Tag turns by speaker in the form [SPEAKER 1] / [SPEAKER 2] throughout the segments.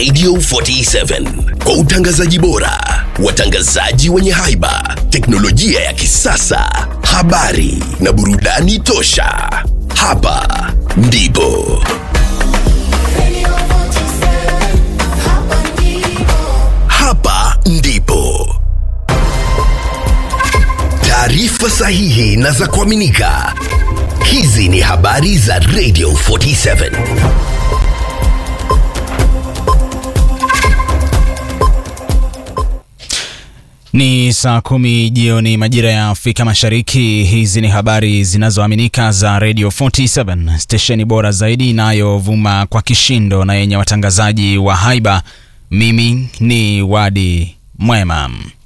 [SPEAKER 1] Radio 47 kwa utangazaji bora, watangazaji wenye haiba, teknolojia ya kisasa, habari na burudani tosha. Hapa ndipo hapa ndipo taarifa sahihi na za kuaminika. Hizi ni habari za Radio 47.
[SPEAKER 2] Ni saa kumi jioni majira ya Afrika Mashariki. Hizi ni habari zinazoaminika za Radio 47, stesheni bora zaidi inayovuma kwa kishindo na yenye watangazaji wa haiba. Mimi ni Wadi Mwema.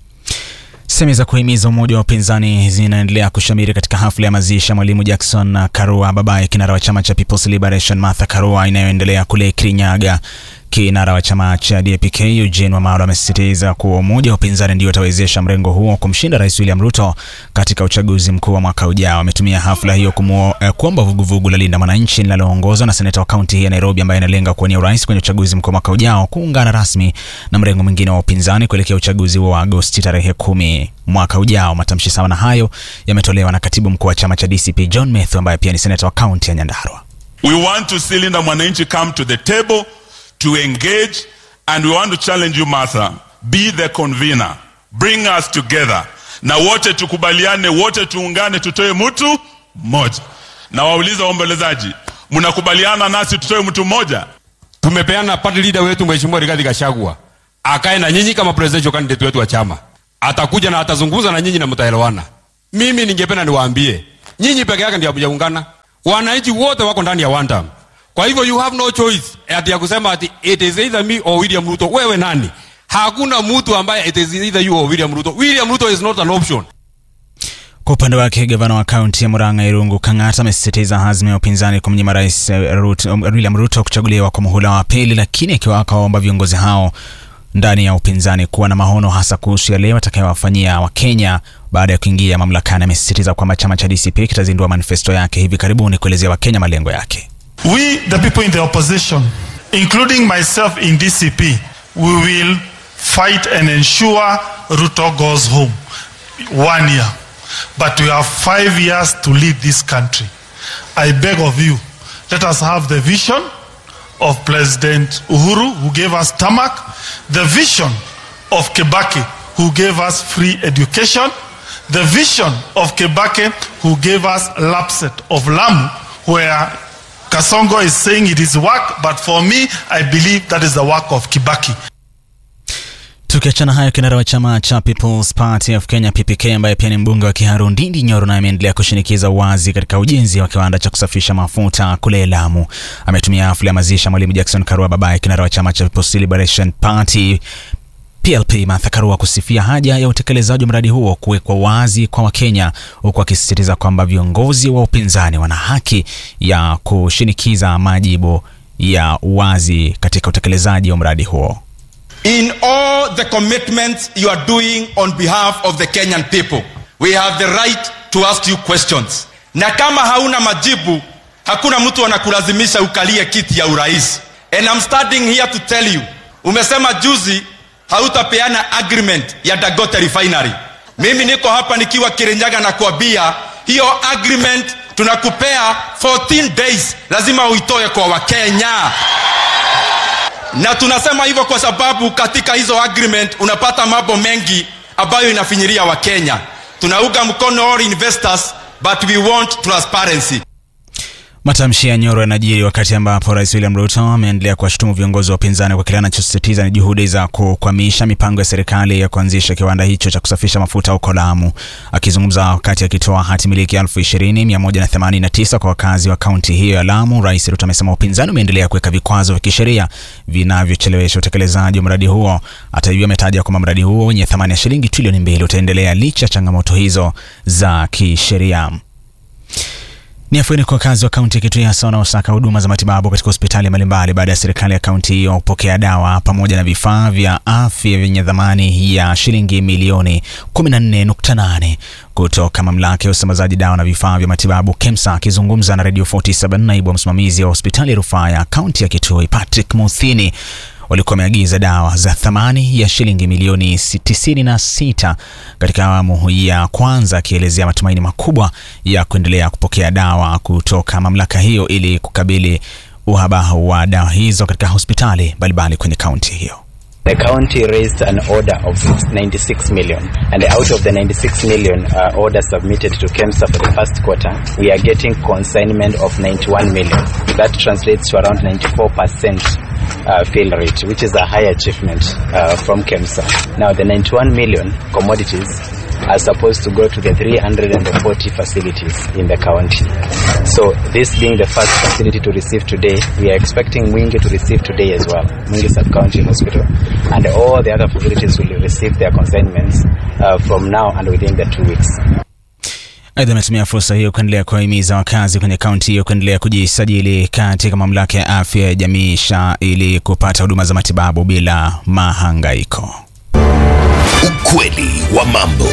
[SPEAKER 2] Semi za kuhimiza umoja wa upinzani zinaendelea kushamiri katika hafla ya mazishi ya mwalimu Jackson Karua, babaye kinara wa chama cha People's Liberation Martha Karua, inayoendelea kule Kirinyaga. Kinara wa chama cha DAP-K Eugene Wamalwa amesisitiza kuwa umoja wa upinzani ndio utawezesha mrengo huo kumshinda Rais William Ruto katika uchaguzi mkuu wa mwaka ujao. Ametumia hafla hiyo kumuo- eh, kuomba vuguvugu la Linda Mwananchi linaloongozwa na seneta wa kaunti hii ya Nairobi ambaye analenga kuwania urais kwenye uchaguzi mkuu wa mwaka ujao kuungana rasmi na mrengo mwingine wa upinzani kuelekea uchaguzi wa Agosti tarehe kumi mwaka ujao. Matamshi sawa na hayo yametolewa na katibu mkuu wa chama cha DCP John Methu ambaye pia ni seneta wa kaunti ya Nyandarua.
[SPEAKER 3] We want to see Linda Mwananchi come to the table to engage, and we want to challenge you, Martha. Be the convener. Bring us together. Na wote tukubaliane, wote tuungane, tutoe mtu mmoja. Na wauliza waombolezaji, mnakubaliana nasi tutoe mtu mmoja?
[SPEAKER 4] tumepeana party leader wetu mheshimiwa Rigathi Gachagua akae na nyinyi kama presidential candidate wetu wa chama, atakuja na atazungumza na nyinyi na mtaelewana. Mimi ningependa niwaambie nyinyi peke yake ndio hamjaungana, wananchi wote wako ndani ya one term. Kwa hivyo you have no choice ati ya kusema ati it is either me or William Ruto. Wewe nani? Hakuna mtu ambaye it is either you or William Ruto. William Ruto is not an option.
[SPEAKER 2] Kwa upande wake gavana wa kaunti ya Murang'a Irungu Kang'ata amesisitiza azma ya upinzani kumnyima rais eh, Ruto, William Ruto kuchaguliwa kwa muhula wa pili, lakini akiwa akawaomba viongozi hao ndani ya upinzani kuwa na maono hasa kuhusu yale watakayowafanyia Wakenya baada ya kuingia mamlakani. Amesisitiza kwamba chama cha DCP kitazindua manifesto yake hivi karibuni kuelezea Wakenya malengo yake.
[SPEAKER 5] We, the people in the opposition, including myself in DCP, we will fight and ensure Ruto goes home. One year. But we have five years to lead this country. I beg of you, let us have the vision of President Uhuru, who gave us tarmac, the vision of Kebaki, who gave us free education, the vision of Kebake, who gave us Lapset of Lamu, where Kasongo is saying it is work, but for me, I believe that is the work of Kibaki.
[SPEAKER 2] Tukiachana hayo, kinara wa chama cha People's Party of Kenya PPK, ambaye pia ni mbunge wa Kiharu Ndindi Nyoro, naye ameendelea kushinikiza uwazi katika ujenzi wa kiwanda cha kusafisha mafuta kule Lamu. Ametumia hafla ya mazishi ya mwalimu Jackson Karua, babaye kinara wa chama cha People's Liberation Party PLP Martha Karua kusifia haja ya utekelezaji wa mradi huo kuwekwa wazi kwa Wakenya, huku akisisitiza kwamba viongozi wa upinzani wana haki ya kushinikiza majibu ya wazi katika utekelezaji wa mradi huo.
[SPEAKER 6] in all the commitments you are doing on behalf of the Kenyan people. We have the right to ask you questions. Na kama hauna majibu, hakuna mtu anakulazimisha ukalie kiti ya urais. And I'm standing here to tell you, umesema juzi hautapeana agreement ya Dagote refinery. Mimi niko hapa nikiwa Kirinyaga na kuambia hiyo agreement tunakupea 14 days, lazima uitoe kwa Wakenya na tunasema hivyo kwa sababu katika hizo agreement unapata mambo mengi ambayo inafinyiria wakenya tunaunga mkono all investors but we want transparency
[SPEAKER 2] Matamshi ya Nyoro yanajiri wakati ambapo Rais William Ruto ameendelea kuwashutumu viongozi wa upinzani kwa kile anachosisitiza ni juhudi za kukwamisha mipango ya serikali ya kuanzisha kiwanda hicho cha kusafisha mafuta huko Lamu. Akizungumza wakati akitoa hati miliki elfu ishirini mia moja na themanini na tisa kwa wakazi wa kaunti hiyo ya Lamu, Rais Ruto amesema upinzani umeendelea kuweka vikwazo vya kisheria vinavyochelewesha utekelezaji wa mradi huo. Hata hivyo, ametaja kwamba mradi huo wenye thamani ya shilingi trilioni mbili utaendelea licha ya changamoto hizo za kisheria. Ni afueni kwa wakazi wa kaunti ya Kitui hasa wanaosaka huduma za matibabu katika hospitali mbalimbali baada ya serikali ya kaunti hiyo kupokea dawa pamoja na vifaa vya afya vyenye dhamani ya shilingi milioni 14.8 kutoka mamlaka ya usambazaji dawa na vifaa vya matibabu KEMSA. Akizungumza na Radio 47, naibu wa msimamizi wa hospitali ya rufaa ya kaunti ya Kitui Patrick Muthini walikuwa wameagiza dawa za thamani ya shilingi milioni 96 katika awamu ya kwanza, akielezea matumaini makubwa ya kuendelea kupokea dawa kutoka mamlaka hiyo ili kukabili uhaba wa dawa hizo katika hospitali mbalimbali kwenye kaunti hiyo.
[SPEAKER 7] The county raised an order of 96 million, and out of the 96 million uh, orders submitted to KEMSA for the first quarter, we are getting consignment of 91 million. That translates to around 94% uh, fill rate, which is a high achievement uh, from KEMSA. Now, the 91 million commodities are supposed to go to the 340 facilities in the county. So, this being the first facility to receive today, we are expecting Mwingi to receive today as well, Mwingi Sub-County Hospital, and all the other facilities will receive their consignments uh, from now and within the two weeks.
[SPEAKER 2] Aidha, ametumia fursa hiyo kuendelea kuwahimiza wakazi kwenye kaunti hiyo kuendelea kujisajili katika mamlaka ya afya ya jamii SHA ili kupata huduma za matibabu bila mahangaiko.
[SPEAKER 1] Ukweli wa mambo.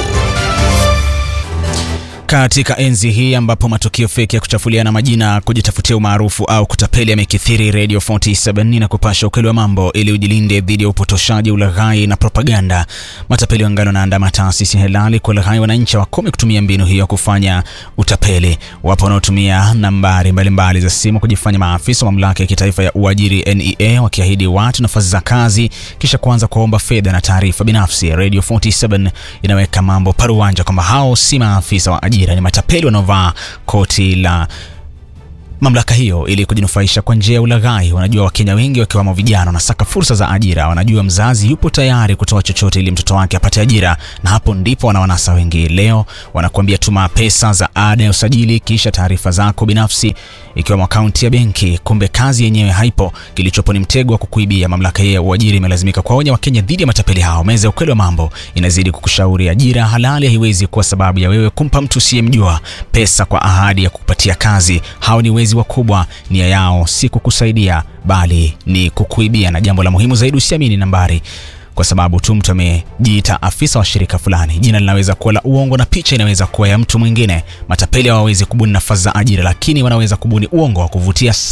[SPEAKER 2] Katika enzi hii ambapo matukio feki ya kuchafuliana majina, kujitafutia umaarufu au kutapeli yamekithiri, Radio 47 na kupasha ukweli wa mambo ili ujilinde dhidi ya upotoshaji, ulaghai na propaganda. Matapeli wangali wanaandama taasisi halali kuwalaghai wananchi, wakome kutumia mbinu hiyo kufanya utapeli. Wapo wanaotumia nambari mbalimbali za simu kujifanya maafisa wa mamlaka ya kitaifa ya uajiri NEA, wakiahidi watu nafasi za kazi kisha kuanza kuomba fedha na taarifa binafsi. Radio 47 inaweka mambo paruwanja kwamba hao si maafisa wa ajira, ni matapeli wanaovaa koti la mamlaka hiyo ili kujinufaisha kwa njia ya ulaghai. Wanajua Wakenya wengi wakiwamo vijana wanasaka fursa za ajira. Wanajua mzazi yupo tayari kutoa chochote ili mtoto wake apate ajira, na hapo ndipo wanawanasa wengi. Leo wanakuambia tuma pesa za ada ya usajili, kisha taarifa zako binafsi ikiwemo akaunti ya benki. Kumbe kazi yenyewe haipo, kilichopo ni mtego wa kukuibia. Mamlaka ya uajiri imelazimika kuwaonya Wakenya dhidi ya matapeli hao. Meza ya ukweli wa mambo inazidi kukushauri ajira halali haiwezi kuwa sababu ya wewe kumpa mtu usiyemjua pesa kwa ahadi ya kukupatia kazi. Hao ni wezi wakubwa, nia yao si kukusaidia bali ni kukuibia. Na jambo la muhimu zaidi, usiamini nambari kwa sababu tu mtu amejiita afisa wa shirika fulani. Jina linaweza kuwa la uongo na picha inaweza kuwa ya mtu mwingine. Matapeli hawawezi kubuni nafasi za ajira, lakini wanaweza kubuni uongo wa kuvutia.